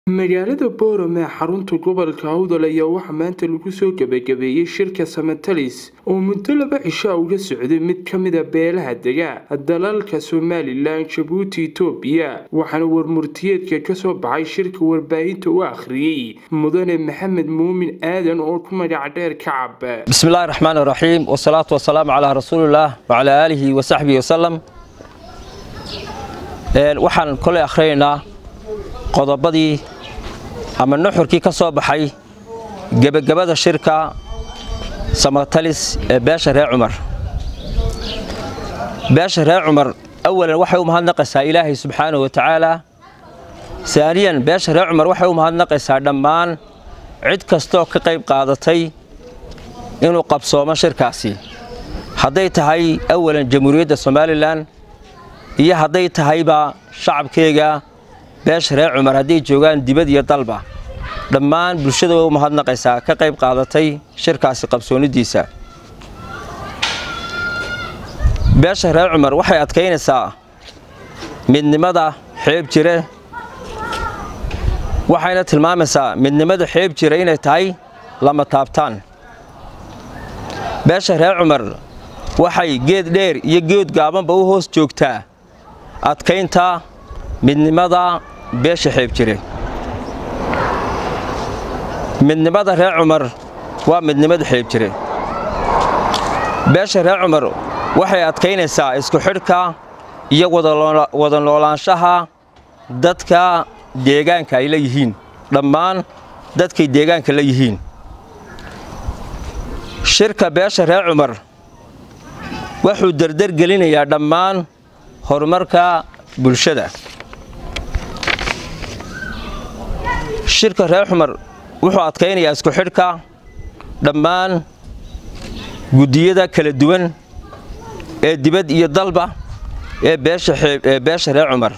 magaalada boorame xarunta gobolka awdal ayaa waxaa maanta lagu soo gebagabeeyey shirka samatalis oo muddo laba cishaa uga socday mid ka mida beelaha dega dalalka somalilan jabuuti itoobiya waxaana warmurtiyeedka kasoo baxay shirka warbaahinta u akhriyey mudane maxamed muumin aadan oo ku magac dheer kacab bismillahi raxmaan raxiim wasalaatu wasalaamu calaa rasuulillaah wacalaa aalihi wasaxbihi wasalam waxaan koley akhrinaynaa qodobadii ama nuxurkii ka soo baxay gebagabada shirka samatalis ee beesha reer cumar beesha reer cumar awalan waxay u mahadnaqaysaa ilaahay subxaanahu wa tacaala saaniyan beesha reer cumar waxay u mahadnaqaysaa dhammaan cid kastoo ka qayb qaadatay inuu qabsoomo shirkaasi hadday tahay awalan jamhuuriyadda somalilan iyo hadday tahayba shacabkeega beesha reer cumar hadday joogaan dibad iyo dalba dhammaan bulshada way u mahadnaqaysaa ka qayb qaadatay shirkaasi qabsoonidiisa beesha reer cumar waxay adkaynaysaa midnimada xeeb jire waxayna tilmaamaysaa midnimada xeeb jira inay tahay lama taabtaan beesha reer cumar waxay geed dheer iyo geed gaabanba u hoos joogtaa adkaynta midnimada beesha xeeb jire midnimada reer cumar waa midnimada xeeb jire beesha reer cumar waxay adkaynaysaa isku xidhka iyo wada noolaanshaha dadka deegaanka ay la yihiin dhammaan dadkay deegaanka la yihiin shirka beesha reer cumar wuxuu derdergelinayaa dhammaan horumarka bulshada shirka reer cumar wuxuu adkaynayaa isku xidhka dhammaan guddiyada kala duwan ee dibad iyo dalba ee beesha reer cumar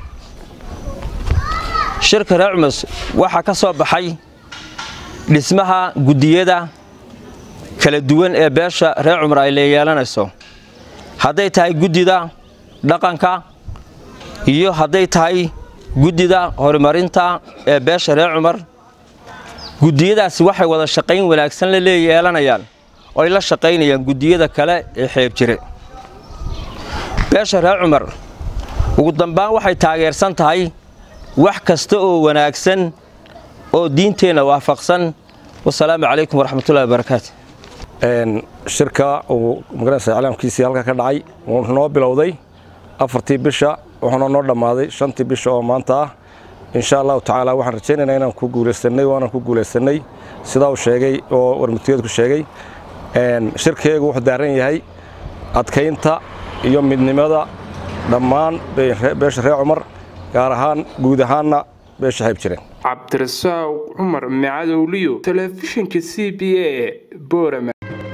shirka reer cumar waxaa ka soo baxay dhismaha guddiyada kala duwan ee beesha reer cumar ay leeyeelanayso hadday tahay guddida dhaqanka iyo hadday tahay guddida horumarinta ee beesha reer cumar guddiyadaasi waxay wada shaqayn wanaagsan la leeyeelanayaan oo ay la shaqaynayaan guddiyada kale ee xeeb jire beesha reer cumar ugu dambaan waxay taageersan tahay wax kasta oo wanaagsan oo diinteenna waafaqsan wasalaamu calaykum waraxmatullahi wabarakaatu shirka uu magaranaysa iclaamkiisii halka ka dhacay wuxuu noo bilowday afartii bisha wuxuuna noo dhammaaday shantii bisha oo maanta ah insha allahu tacaala waxaan rajaynaynaa inaan ku guulaysanay waanaan ku guulaysanay sidaa uu sheegay oo warmutiyeedku sheegay shirkeegu wuxuu daaran yahay adkaynta iyo midnimada dhammaan beesha reer cumar gaar ahaan guud ahaanna beesha xeeb jireen cabdirasaaq cumar macadowliyo telefishinka c b a boorama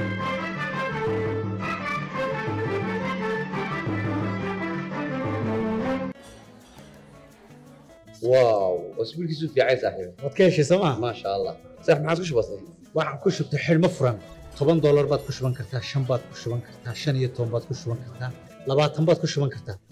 واو اسبوع كيسو في عايز صاحبي waad ka heshay sooma ما شاء الله صح ما عادش بسيط waxaan ku shubtay xidhmo furan toban doolar baad ku shuban kartaa shan baad ku shuban kartaa shan iyo toban baad ku shuban kartaa labaatan baad ku shuban kartaa